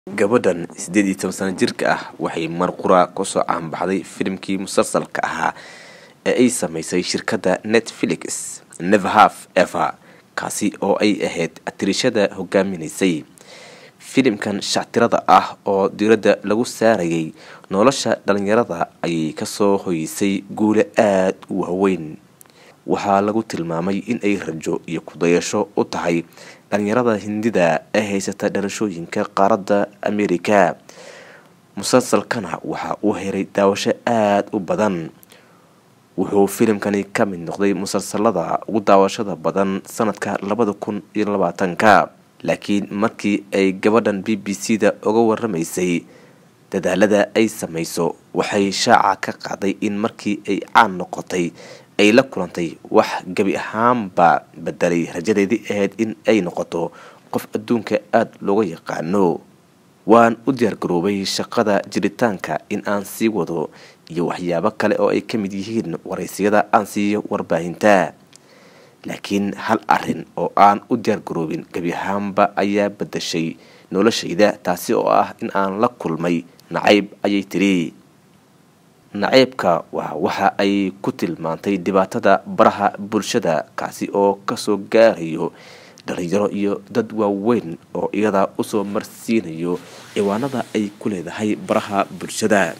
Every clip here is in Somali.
gabadhan siddeed iyo toban sano jirka ah waxay mar qura kusoo caanbaxday filimkii musalsalka ahaa ee ay samaysay shirkadda netfelix neverhaf ever kaasi oo ay ahayd atirishada hogaaminaysay filimkan shactirada ah oo diiradda lagu saarayay nolosha dhalinyarada ayay kasoo hoysay guule aada u waaweyn waxaa lagu tilmaamay in ay rajo iyo kudayasho u tahay dhalinyarada hindida ee haysata dhalashooyinka qaaradda amerika musalsalkana waxa uu helay daawasho aada u badan wuxuu filimkani ka mid noqday musalsalada ugu daawashada badan sanadka labada kun iyo labaatanka laakiin markii ay gabadhan b b c da uga waramaysay dadaalada ay samayso waxay shaaca ka qaaday in markii ay caan noqotay ay la kulantay wax gebi ahaanba bedelay rajadeedii ahayd in ay noqoto qof adduunka aada looga yaqaano waan u diyaargaroobay shaqada jiritaanka in aan sii wado iyo waxyaabo kale oo ay ka mid yihiin waraysiyada aan siiyo warbaahinta laakiin hal arin oo aan u diyaargaroobin gebi ahaanba ayaa bedashay noloshayda taasi oo ah in aan la kulmay nacayb ayay tiri naceybka waa waxa ay ku tilmaantay dhibaatada baraha bulshada kaasi oo kasoo gaarayo dhalinyaro iyo dad waaweyn oo iyada usoo marsiinayo ciwaanada ay ku leedahay baraha bulshada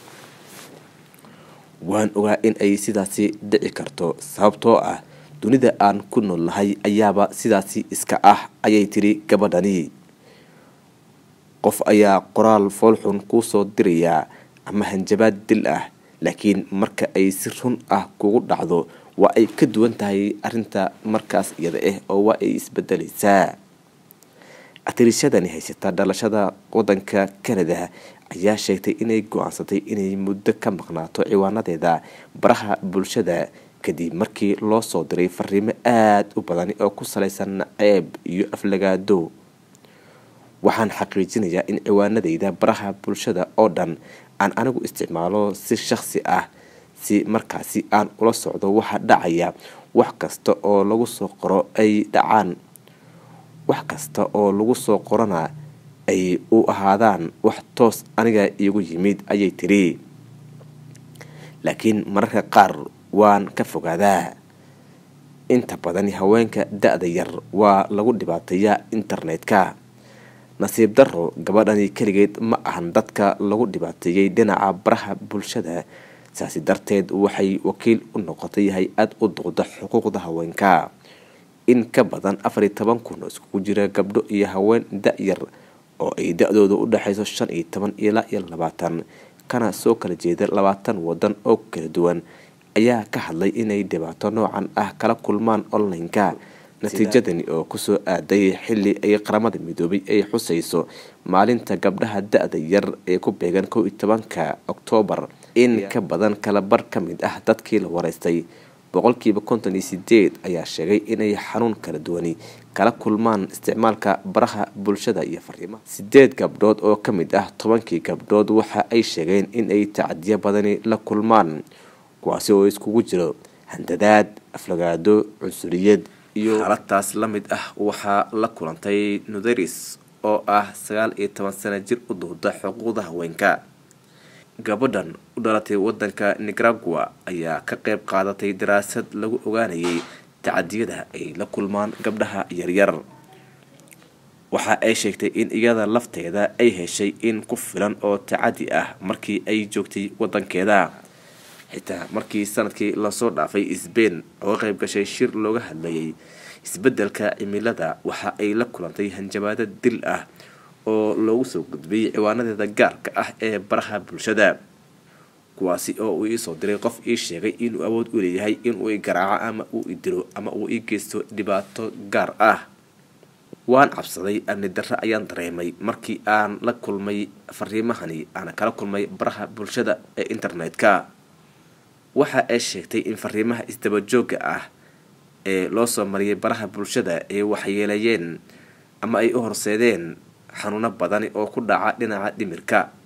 waan ogaa in ay sidaasi dhici karto sababtoo ah dunida aan ku nool nahay ayaaba sidaasi iska ah ayay tiri gabadhani qof ayaa qoraal foolxun kuusoo dirayaa ama hanjabaad dil ah laakiin marka ay si run ah kugu dhacdo waa ay ka duwan tahay arinta markaas iyada ah oo waa ay isbedelaysaa atirishadani haysata dhalashada wadanka canada ayaa sheegtay inay go-aansatay inay muddo ka maqnaato ciwaanadeeda baraha bulshada kadib markii loo soo diray fariimo aada u badani oo ku salaysan naceeb iyo aflagaado waxaan xaqiijinayaa in ciwaanadeyda baraha bulshada oo dhan aan anigu isticmaalo si shakhsi ah si markaasi aan ula socdo waxa dhacaya wax kasta oo lagu soo qoro ay dhacaan wax kasta oo lagu soo qorana ay u ahaadaan wax toos aniga iigu yimid ayay tiri laakiin mararka qaar waan ka fogaadaa inta badan haweenka da-da yar waa lagu dhibaateeyaa internetka nasiib daro gabadhani keligeed ma ahan dadka lagu dhibaateeyey dhinaca baraha bulshada saasi darteed waxay wakiil u noqotay hay-ad u duqda xuquuqda haweenka in ka badan afar iyo toban kun oo iskugu jira gabdho iyo haween da-yar oo ay da-dooda u dhexayso shan iyo toban ilaa iyo labaatan kana soo kala jeeda labaatan wadan oo kala duwan ayaa ka hadlay inay dhibaato noocan ah kala kulmaan online-ka natiijadani oo kusoo aaday xili ay qaramada midoobay ay xusayso maalinta gabdhaha da-da yar ee ku beegan kow iyo tobanka oktoobar in ka badan kala bar ka mid ah dadkii la wareystay boqolkiiba konton iyo sideed ayaa sheegay inay xanuun kala duwani kala kulmaan isticmaalka baraha bulshada iyo fariimaha sideed gabdhood oo ka mid ah tobankii gabdhood waxa ay sheegeen inay tacdiyo badani la kulmaan kuwaasi oo iskugu jiro handadaad aflagaado cunsuriyad iyo xaaladaas la mid ah waxaa la kulantay nutheris oo ah sagaal iyo toban sano jir u duuda xuquuqda haweenka gabadhan u dhalatay wadanka nicaragua ayaa ka qeyb qaadatay daraasad lagu ogaanayay tacadiyada ay la kulmaan gabdhaha yaryar waxa ay sheegtay in iyada lafteeda ay heshay in ku filan oo tacadi ah markii ay joogtay wadankeeda xitaa markii sanadkii lasoo dhaafay sbain oo qeyb gashay shir looga hadlayay isbedelka cimilada waxa ay la kulantay hanjabaado dil ah oo loogu soo gudbiyey ciwaanadeeda gaarka ah ee baraha bulshada kuwaasi oo uu iisoo diray qof ii sheegay inuu awood u leeyahay inuu i garaaco ama uu i dilo ama uu ii geysto dhibaato gaar ah waan cabsaday amni darre ayaan dareemay markii aan la kulmay fariimahani aana kala kulmay baraha bulshada ee internetka waxa ay sheegtay in fariimaha isdabajooga ah ee loo soo mariyay baraha bulshada ay waxyeeleeyeen ama ay u horseedeen xanuuno badani oo ku dhaca dhinaca dhimirka